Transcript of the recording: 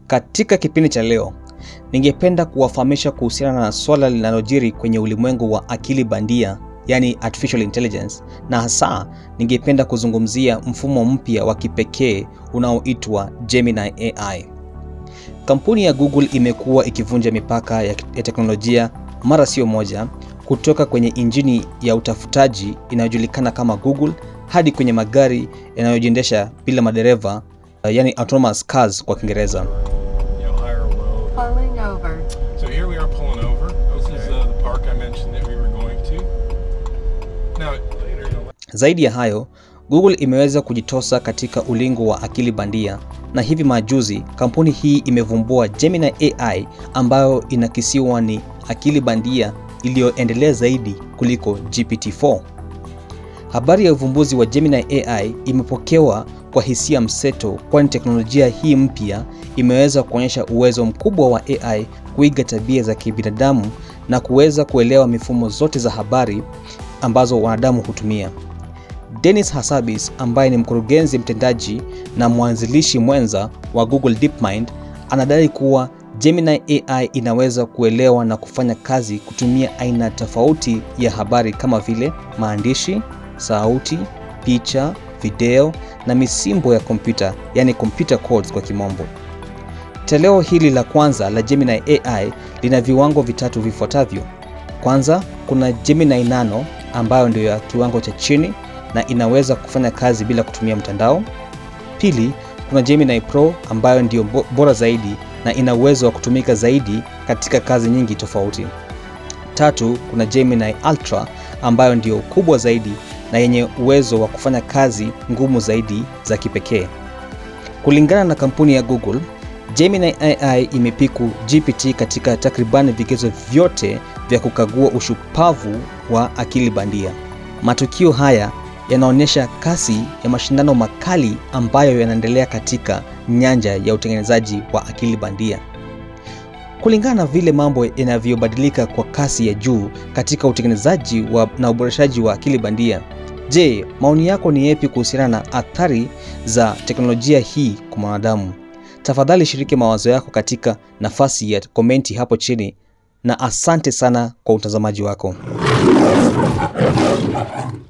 Katika kipindi cha leo, ningependa kuwafahamisha kuhusiana na swala linalojiri kwenye ulimwengu wa akili bandia, yani artificial intelligence, na hasa ningependa kuzungumzia mfumo mpya wa kipekee unaoitwa Gemini AI. Kampuni ya Google imekuwa ikivunja mipaka ya teknolojia mara sio moja, kutoka kwenye injini ya utafutaji inayojulikana kama Google hadi kwenye magari yanayojiendesha bila madereva, yani autonomous cars kwa Kiingereza. you know, higher or low. Pulling over. So here we are pulling over. This is uh, the park I mentioned that we were going to. Now, later, you know, Zaidi ya hayo, Google imeweza kujitosa katika ulingo wa akili bandia na hivi majuzi kampuni hii imevumbua Gemini AI ambayo inakisiwa ni akili bandia iliyoendelea zaidi kuliko GPT-4. Habari ya uvumbuzi wa Gemini AI imepokewa kwa hisia mseto, kwani teknolojia hii mpya imeweza kuonyesha uwezo mkubwa wa AI kuiga tabia za kibinadamu na kuweza kuelewa mifumo zote za habari ambazo wanadamu hutumia. Dennis Hassabis ambaye ni mkurugenzi mtendaji na mwanzilishi mwenza wa Google DeepMind anadai kuwa Gemini AI inaweza kuelewa na kufanya kazi kutumia aina tofauti ya habari kama vile maandishi, sauti, picha, video na misimbo ya kompyuta, yani computer codes kwa kimombo. Toleo hili la kwanza la Gemini AI lina viwango vitatu vifuatavyo. Kwanza, kuna Gemini Nano ambayo ndio ya kiwango cha chini na inaweza kufanya kazi bila kutumia mtandao. Pili, kuna Gemini Pro ambayo ndio bo- bora zaidi na ina uwezo wa kutumika zaidi katika kazi nyingi tofauti. Tatu, kuna Gemini Ultra ambayo ndio kubwa zaidi na yenye uwezo wa kufanya kazi ngumu zaidi za kipekee. Kulingana na kampuni ya Google, Gemini AI imepiku GPT katika takribani vigezo vyote vya kukagua ushupavu wa akili bandia. Matukio haya yanaonyesha kasi ya mashindano makali ambayo yanaendelea katika nyanja ya utengenezaji wa akili bandia. Kulingana na vile mambo yanavyobadilika kwa kasi ya juu katika utengenezaji wa, na uboreshaji wa akili bandia, je, maoni yako ni yapi kuhusiana na athari za teknolojia hii kwa mwanadamu? Tafadhali shiriki mawazo yako katika nafasi ya komenti hapo chini, na asante sana kwa utazamaji wako.